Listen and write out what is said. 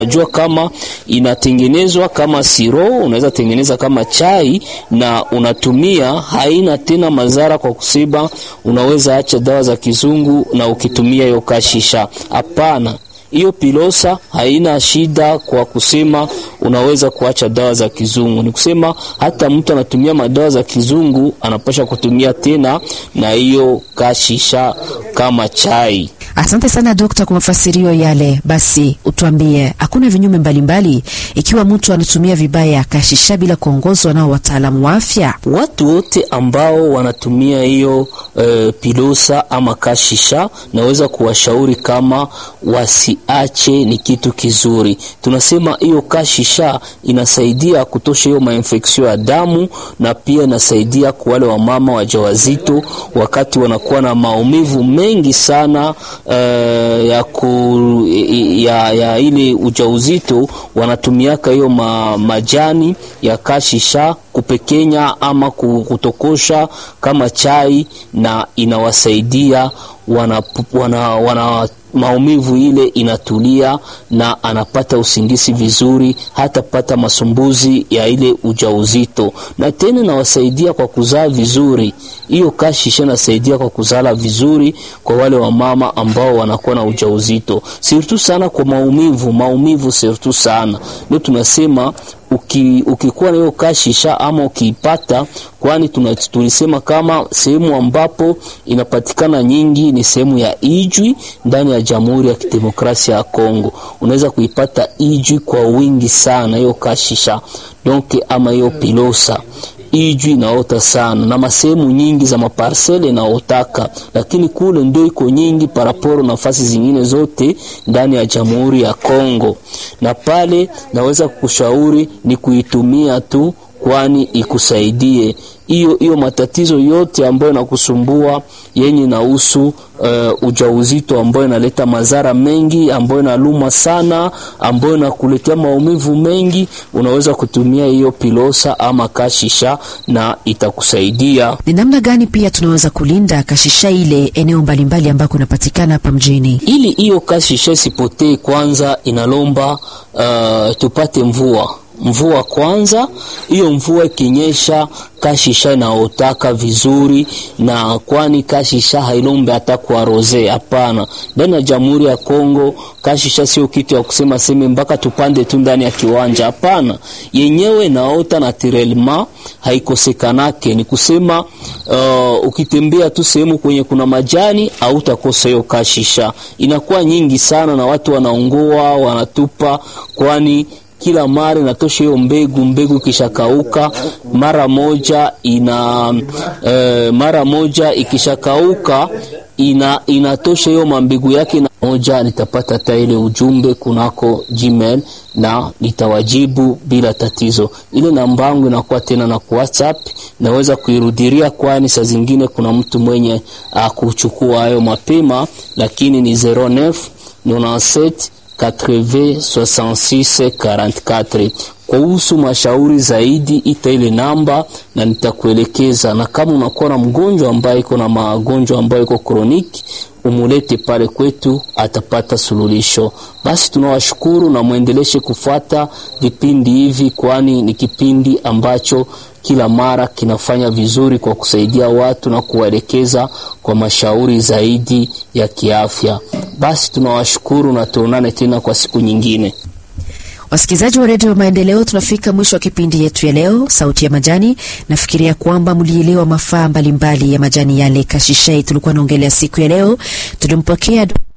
Unajua kama inatengenezwa kama siro, unaweza tengeneza kama chai na unatumia, haina tena madhara kwa kusema unaweza acha dawa za kizungu na ukitumia hiyo kashisha. Hapana, hiyo pilosa haina shida kwa kusema unaweza kuacha dawa za kizungu. Ni kusema hata mtu anatumia madawa za kizungu anapasha kutumia tena na hiyo kashisha kama chai. Asante sana dokta kwa mafasirio yale. Basi utuambie, hakuna vinyume mbalimbali ikiwa mtu anatumia vibaya kashisha bila kuongozwa nao wataalamu wa afya? Watu wote ambao wanatumia hiyo e, pilosa ama kashisha, naweza kuwashauri kama wasiache, ni kitu kizuri. Tunasema hiyo kashisha inasaidia kutosha hiyo mainfeksio ya damu, na pia inasaidia kwa wale wamama wajawazito wakati wanakuwa na maumivu mengi sana Uh, ya, ku, ya, ya ile ujauzito wanatumiaka hiyo ma, majani ya kashisha kupekenya ama kutokosha kama chai, na inawasaidia wana, wana, wana maumivu ile inatulia na anapata usingizi vizuri, hata pata masumbuzi ya ile ujauzito, na tena nawasaidia kwa kuzaa vizuri. Hiyo kashisha nasaidia kwa kuzala vizuri kwa wale wamama ambao wanakuwa na ujauzito, sirtu sana kwa maumivu, maumivu sirtu sana ndio tunasema uki, ukikuwa na hiyo kashisha ama ukiipata, kwani tulisema kama sehemu ambapo inapatikana nyingi ni sehemu ya Ijwi ndani ya Jamhuri ya Kidemokrasia ya Kongo. Unaweza kuipata Ijwi kwa wingi sana hiyo kashisha donc, ama hiyo pilosa Ijwi inaota sana na masehemu nyingi za maparsele inaotaka, lakini kule ndio iko nyingi paraporo nafasi zingine zote ndani ya Jamhuri ya Kongo, na pale naweza kukushauri ni kuitumia tu, kwani ikusaidie hiyo hiyo matatizo yote ambayo inakusumbua yenye inahusu uh, ujauzito ambayo inaleta madhara mengi, ambayo inaluma sana, ambayo inakuletea maumivu mengi, unaweza kutumia hiyo pilosa ama kashisha na itakusaidia. Ni namna gani pia tunaweza kulinda kashisha ile eneo mbalimbali ambako inapatikana hapa mjini, ili hiyo kashisha isipotee? Kwanza inalomba uh, tupate mvua mvua kwanza. Hiyo mvua ikinyesha, kashisha inaotaka vizuri, na kwani kashisha hailombe hata kwa rose. Hapana, ndani ya Jamhuri ya Kongo kashisha sio kitu ya kusema seme mpaka tupande tu ndani ya kiwanja. Hapana, yenyewe naota naturellement, haikosekanake. Ni kusema uh, ukitembea tu sehemu kwenye kuna majani au utakosa hiyo kashisha. Inakuwa nyingi sana na watu wanaongoa wanatupa, kwani kila mara inatosha hiyo mbegu. Mbegu ikishakauka mara moja ina e, mara moja ikishakauka ina inatosha hiyo mambegu yake na moja. Nitapata hata ile ujumbe kunako Gmail na nitawajibu bila tatizo. Ile namba yangu inakuwa tena na WhatsApp, naweza kuirudiria, kwani saa zingine kuna mtu mwenye kuchukua hayo mapema, lakini ni 09 97 80 66 44. Kuhusu mashauri zaidi, ita ile namba na nitakuelekeza, na kama unakuwa na mgonjwa ambaye iko na magonjwa ambayo iko kroniki, umulete pale kwetu, atapata suluhisho. Basi tunawashukuru na mwendeleshe kufuata vipindi hivi, kwani ni kipindi ambacho kila mara kinafanya vizuri kwa kusaidia watu na kuwaelekeza kwa mashauri zaidi ya kiafya. Basi tunawashukuru na tuonane tena kwa siku nyingine. Wasikilizaji wa redio Maendeleo, tunafika mwisho wa kipindi yetu ya leo, Sauti ya Majani. Nafikiria kwamba mlielewa mafaa mbalimbali ya majani yale kashishai tulikuwa naongelea siku ya leo. Tulimpokea